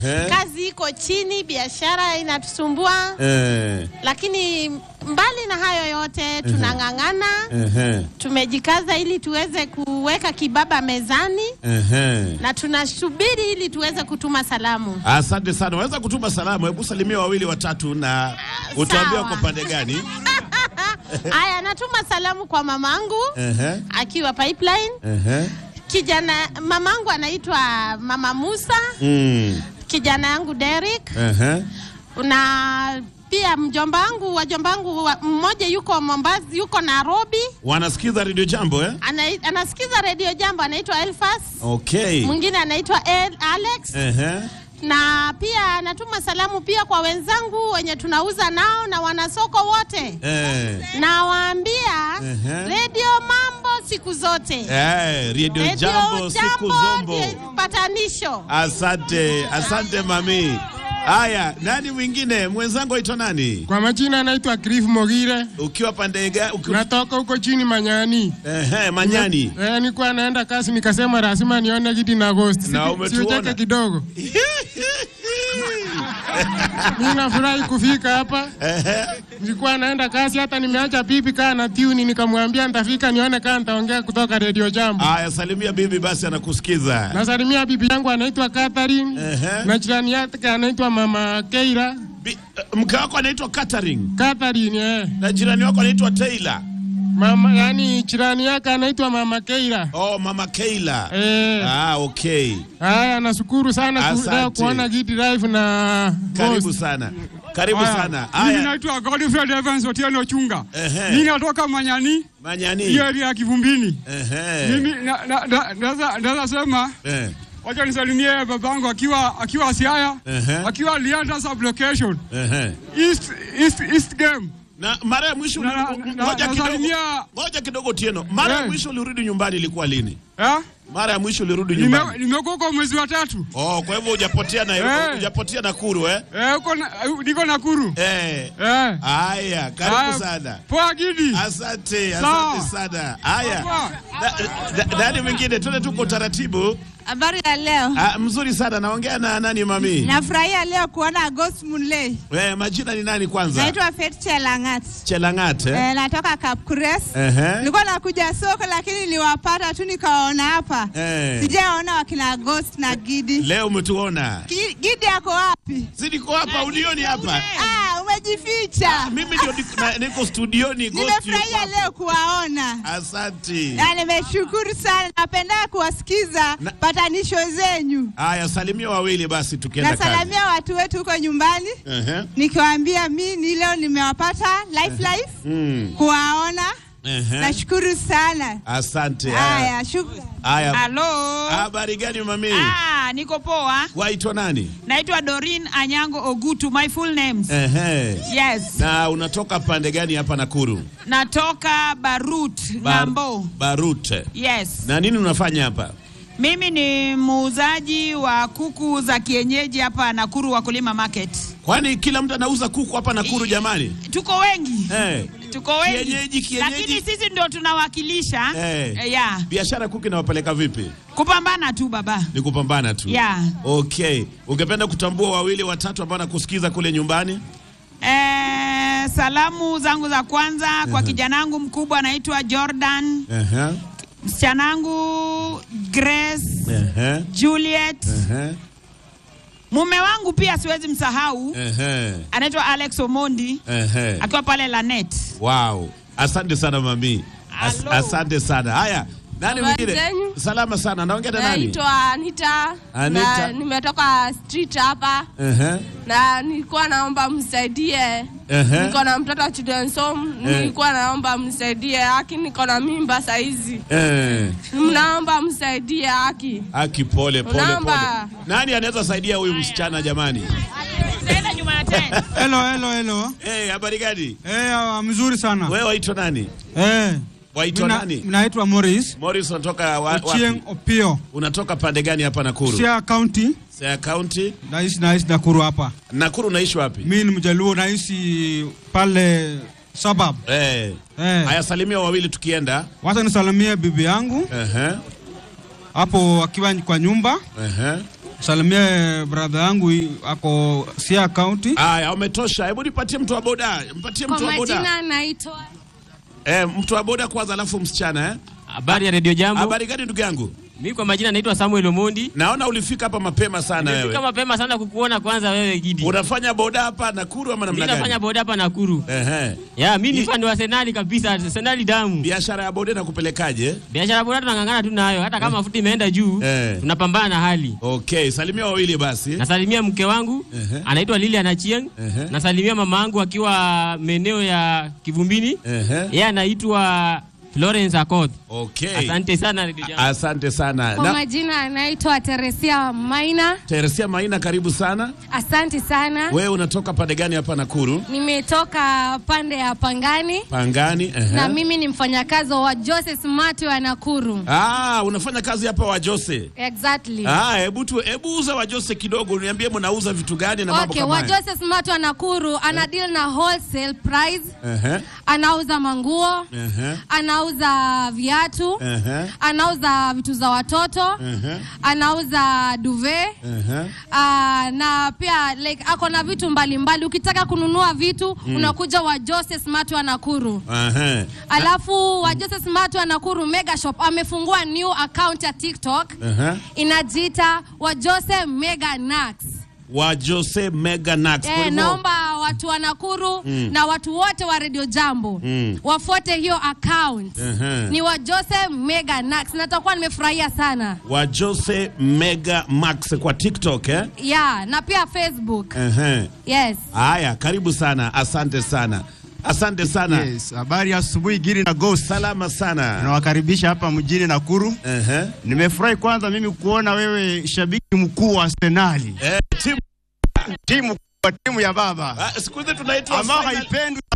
Eh. kazi iko chini, biashara inatusumbua, Eh. lakini mbali na hayo yote tunang'ang'ana, Ehe. tumejikaza ili tuweze kuweka kibaba mezani Ehe. na tunasubiri ili tuweze kutuma salamu. Asante sana. Unaweza kutuma salamu, hebu salimia wawili watatu na utuambie sawa. uko pande gani? Haya, natuma salamu kwa mamangu Ehe. akiwa Pipeline. Ehe. Kijana mamangu anaitwa Mama Musa, Mm. kijana yangu Derek Ehe. na pia mjomba wangu wajomba wangu wa- mmoja yuko Mombasa, yuko Nairobi, Wanasikiza Radio Jambo eh? ana, anasikiza redio Jambo, anaitwa Elfas, Okay. mwingine anaitwa El, Alex Ehe. na pia natuma salamu pia kwa wenzangu wenye tunauza nao na wanasoko wote, Eh. nawaambia Ehe. redio mambo siku zote, Eh, Radio redio Jambo siku zombo. ndiye patanisho. Asante, asante mami. Haya, nani mwingine? Mwenzangu aitwa nani? Kwa majina anaitwa Cliff Mogire, Ukiwa pande ga uki... natoka huko chini Manyani. Ehe, Manyani. Eh, nilikuwa naenda kazi nikasema lazima nione Gidi na Ghost. Na Si- umetuona. Siucheke kidogo. Mimi nafurahi kufika hapa. Nilikuwa naenda kazi hata nimeacha pipi kaa na tuni nikamwambia nitafika nione kama nitaongea kutoka Radio Jambo. Haya, salimia bibi basi anakusikiza. Nasalimia bibi yangu anaitwa Catherine Ehe. na jirani yake anaitwa Mama Keira. Bi- Mke wako anaitwa Catherine Catherine eh. na jirani wako anaitwa Taylor. Mama yani jirani yake anaitwa Mama Keira. Oh, mama Keila. Eh. Ah, okay. Haya, nashukuru sana ku- Asante. leo kuona Gidi Live na Karibu Ghost. sana. Karibu Haya. sana. Mimi Haya, naitwa Godfrey Evans Otieno Chunga. Ehe. Mimi natoka Manyani, Manyani. hiyo area ya Kivumbini. Ehe. Mimi na- na- na- naweza naweza sema Eh. wacha nisalimie babangu akiwa akiwa Siaya, Ehe. akiwa Lianda sublocation Ehe. East East East game. Na mara ya mwisho Na- na- uli- na- ngoja kidogo. nasalimia- Ngoja kidogo Tieno. Mara ya Eh. mwisho ulirudi nyumbani ilikuwa lini? Eh? Mara ya mwisho ulirudi Nime- nyumbani. Nimekuwa kwa mwezi wa tatu. Oh, kwa hivyo hujapotea na Eh. hujapotea Nakuru eh? Eh, uko na, niko Nakuru. Eh. Eh. Haya, karibu Haya, sana. Poa Gidi. Asante, Sawa. asante sana. Haya. Poa. Da- da- Nani mwingine? Twende tuko taratibu. Habari ya leo. Ah, mzuri sana. Naongea na nani mami? Nafurahia leo kuona Ghost Munlei. Eh, majina ni nani kwanza? Naitwa Faith Chelangat. Chelangat eh? Eh, natoka Kapkures. Ehe. Nilikuwa nakuja soko lakini niliwapata tu nikawaona hapa. Eh. Sijaona wakina Ghost na Gidi. Leo umetuona. Gi- Gidi yako wapi? Si niko hapa, unioni hapa? Ah, umejificha. Mimi ndio niko- na- niko studioni Ghost yuko Nimefurahia hapa. leo kuwaona. Asante. Na nimeshukuru sana. Napenda kuwasikiza Na- patanisho zenyu. Haya, salimia wawili basi tukienda kazi. Nasalamia watu wetu huko nyumbani Ehe. nikiwaambia mi ni leo nimewapata life life Mm. kuwaona. Ehe. Nashukuru sana. Asante. Haya. Haya, shukrani. Haya. Halo. Habari gani mami? Ah, niko poa. Waitwa nani? Naitwa Dorin Anyango Ogutu, my full names. Ehe. Yes. Na unatoka pande gani hapa Nakuru? Natoka Barut, Bar- Ng'ambo. Barute. Yes. Na nini unafanya hapa? Mimi ni muuzaji wa kuku za kienyeji hapa Nakuru Wakulima Market. Kwani kila mtu anauza kuku hapa Nakuru jamani? Tuko wengi. Eh. Tuko wengi. Kienyeji, kienyeji. Lakini sisi ndio tunawakilisha. Eh. Eh, yeah. Biashara kuku inawapeleka vipi? Kupambana tu baba. Ni kupambana tu. Yeah. Okay. Ungependa kutambua wawili watatu ambao nakusikiza kule nyumbani? Eh, salamu zangu za kwanza kwa kijanangu mkubwa anaitwa Jordan, Ehe. msichanaangu Grace, Ehe. Juliet, Ehe. mume wangu pia siwezi msahau, Ehe. anaitwa Alex Omondi Ehe. akiwa pale Lanet. Wow. Asante sana mami. As Hello. asante sana. Haya. Nani Habari mwingine? zenyu? Salama sana. Naongea na nani? Naitwa Anita, Anita. na nimetoka street hapa Ehe. na nilikuwa naomba msaidie. Ehe. Niko na mtoto wa children's home, nilikuwa naomba msaidie haki, niko na mimba saizi, Eh. mnaomba msaidie haki. Aki pole pole Unaomba. pole. Nani anaweza saidia huyu msichana jamani? Tena nyuma ya tent. Hello, hello, hello. Eh, habari gani? Eh, ah, mzuri sana. Wewe waitwa nani? Eh, Waitwa mina- nani? Naitwa Morris Morris unatoka wa, Ochieng wapi? Opio. Unatoka pande gani hapa Nakuru? Siaya County. Siaya County. Naishi naishi Nakuru hapa. Nakuru unaishi wapi? Mimi ni Mjaluo naishi pale suburb. Eh. Eh. Haya salimia wawili tukienda. Wacha nisalimie bibi yangu Ehe. hapo akiwa kwa nyumba. Ehe. salimie brother yangu i- ako Siaya County. Haya, umetosha. Hebu nipatie mtu wa boda, mpatie mtu Kwa wa boda. majina naitwa Eh, mtu wa boda kwanza, alafu msichana eh. Habari ya Radio Jambo. Habari gani ndugu yangu? Mimi kwa majina naitwa Samuel Omondi. Naona ulifika hapa mapema sana Nimefika wewe. mapema sana kukuona kwanza wewe Gidi. Unafanya boda hapa Nakuru ama namna Mimi gani? nafanya boda hapa Nakuru. Ehe. Ya, mimi ni fan wa Arsenal kabisa, Arsenal damu. Biashara ya boda nakupelekaje? Biashara ya boda tunang'ang'ana tu nayo, hata kama mafuta imeenda juu, Eh. tunapambana na hali. Okay, salimia wawili basi. Nasalimia mke wangu Ehe. anaitwa Lilian Achieng. Ehe. Nasalimia mama yangu akiwa maeneo ya Kivumbini. Ehe. Yeye anaitwa Florence Akoth. Okay. Asante sana Radio Jambo. Asante sana. kwa Na majina anaitwa Teresia Maina. Teresia Maina, karibu sana. Asante sana. Wewe unatoka pande gani hapa Nakuru? Nimetoka pande ya Pangani Pangani. Ehe. na mimi ni mfanyakazi wa Jose Smart wa Nakuru. Ah, unafanya kazi hapa wa Jose. Exactly. Ah, hebu tu hebu uza wa Jose kidogo, niambie mnauza vitu gani na mambo Okay, kama wa hayo. Jose Smart wa Nakuru ana deal na wholesale price. Ehe. Anauza manguo, Ehe. anauza viatu, Ehe. anauza vitu za watoto, Ehe. anauza duvet. Ehe. Ah, na pia like ako na vitu mbalimbali mbali. Ukitaka kununua vitu unakuja wa Jose Smart wa Nakuru. Ehe. Alafu wa Jose Smart wa Nakuru Mega Shop amefungua new account ya TikTok Ehe. inajiita wa Jose Mega Nax. Wa Jose Mega Nax. Kwa Eh, hivyo- naomba watu wa Nakuru na watu wote wa Radio Jambo Mm. wafuate hiyo account. Ehe. Ni wa Jose Mega Nax. Natakuwa nimefurahia sana. wa Jose Mega Max kwa TikTok eh? Yeah, na pia Facebook. Ehe. Yes. Haya, karibu sana, asante sana, asante sana. Yes, habari ya asubuhi Giri na Ghost. Salama sana. Nawakaribisha hapa mjini Nakuru. Ehe. Nimefurahi kwanza mimi kuona wewe shabiki mkuu wa Arsenali. Eh, timu Timu wa timu ya baba ah, siku hizi tunaitwa ambao final- haipendwi